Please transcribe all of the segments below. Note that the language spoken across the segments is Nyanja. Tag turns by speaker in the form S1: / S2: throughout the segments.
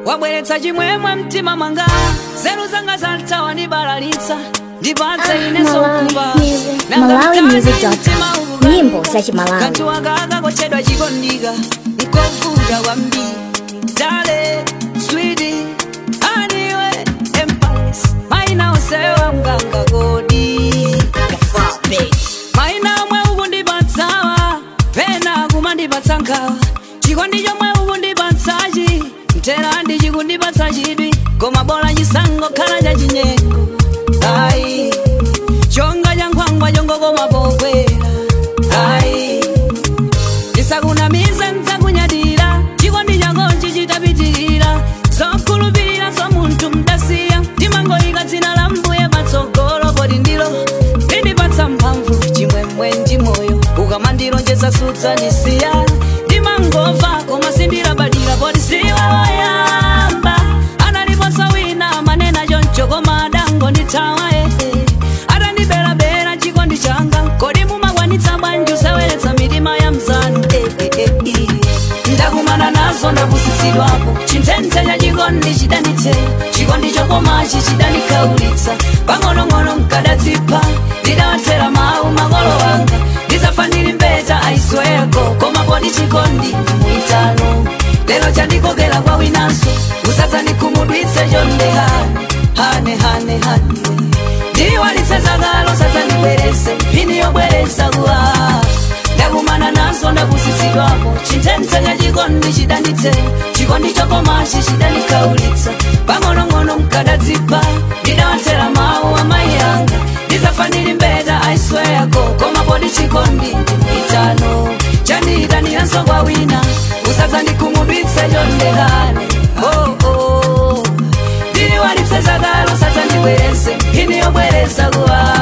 S1: wabweretsa chimwemwe mtima mwanga nzeru zanga zathawa nibalalitsa ndipatse ine sokuba
S2: MalawiMusic.com. Nyimbo za Chimalawi.
S1: kanthu wakaka kochedwa chikondika nkovuta kwambiri dale switi aniwe empires maina osewa mganga kodi maina omwe ukundipatsawa pena kumandipatsa nkhawa chikondi chomwe ukundipatsachi mterandi chikundipatsa chidwi koma bola chisango khala cha chinyengo ayi chonga cha nkhwangwa chongokoma pokwera ayi ndisakunamize nzakunyadira chikondi chakonchi chitapitirira zokhulupirira zo munthu mdasiya ndimangoyika dzina la mbuye patsogolo poti ndilo lindipatsa mphamvu chimwemwe ndi moyo ukamandilonjeza sudzanisiya ndimangova koma sindilabadira poti siwe woyamba analiponso wina manena choncho koma adango ndithawa ehe atandiberabera chikondi changa kodi mumakwanitsa bwanji useweretsa mitima ya mzanu eh, eh, eh, eh. ndakumana nazo ndapusitsidwapo chinthense cha chikondi chidanitse chikondi chokomachi chidanikaulitsa pang'onong'ono mkadadzipha ndidawatsera mawu makolo wanga ndizafa ndili mbeta aisweko koma podi chikondi muitano lero chandikokera kwa winanso usadzandikhumudwitse chondehane hane hane hane ndiwalitse zakalo sadzandibwerese phini yobweresa kuwa ndakumana nazo ndapusitsidwapo chinthense cha chikondi chidanitse chikondi chokomachi chidanikaulitsa pang'onong'ono mkadadzipha ndidawatsera mawu amayi anga ndizafa ndili mbeta aisweyako koma podi chikondi ndimwitano chandiitaniranso kwa wina usadzandikhumudwitse chondehane oh, oh. ndiliwalitse zakalo sadzandibwerese phini yobweresa kuwa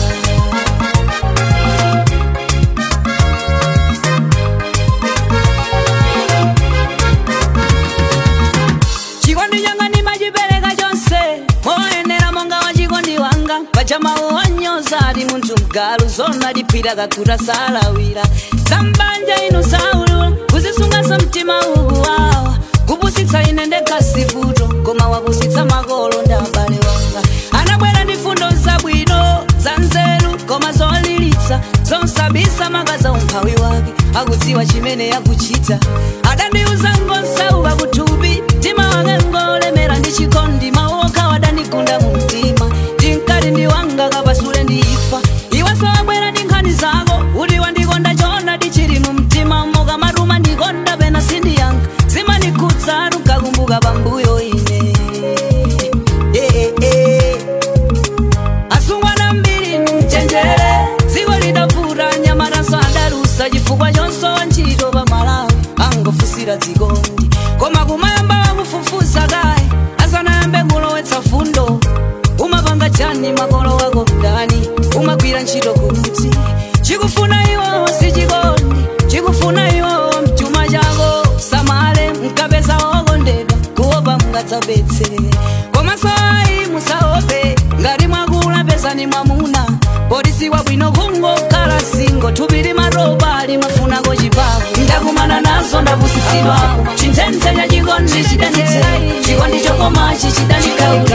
S1: chikondi changa ndimachipereka chonse moyenera monga wa chikondi wanga pachamawu wanyoza ati munthu mgalu zona liphira kakhuta salawira zambanja inu saulu kuzisungaso mtima uwu wawa kupusitsa ine ndekasivuto koma wapusitsa makolo ndi abale wanga anabwera ndi fundo zabwino za nzeru koma zolilitsa zonsabisa makaza umphawi wake akudziwa chimene yakuchita adandiuza ngonsauka kuthupi mtima wake ngolemera ndi chikondi mawu okha wadandigunda mu mtima ndinkati ndi wanga kapasule ndifa iwenso wabwera ndi nkhani zako kuti wandikonda chona tichili mu mtima mokamatuma ndikonda pena sindiyankha zimanikhudza tukakumbuka pambuyo ine Eh, eh, eh. asungwana mbiri mchenjere dziko lidavuta nyamataso adalusa chifukwa chonso ntchito pa malawi angofusira dzikondi koma kumayamba wakufufuza kaye asanayambe kulowetsa fundo umapanga chani makolo wako ndani umagwira ntchito kuti chikufuna iwowo si chikondi chikufuna iwowo mchuma chako samale mkapeza wokondedwa kuopa mungadzapetse komanso ayi musaope ngati mwakula pesani mwamuna polisiwa bwino kungokhala singo thupi limatopa limafunako chipavu ndakumana nazo ndapusitsidwapo chinthense cha chikondi chidanitse chikondi chokomachi chidanika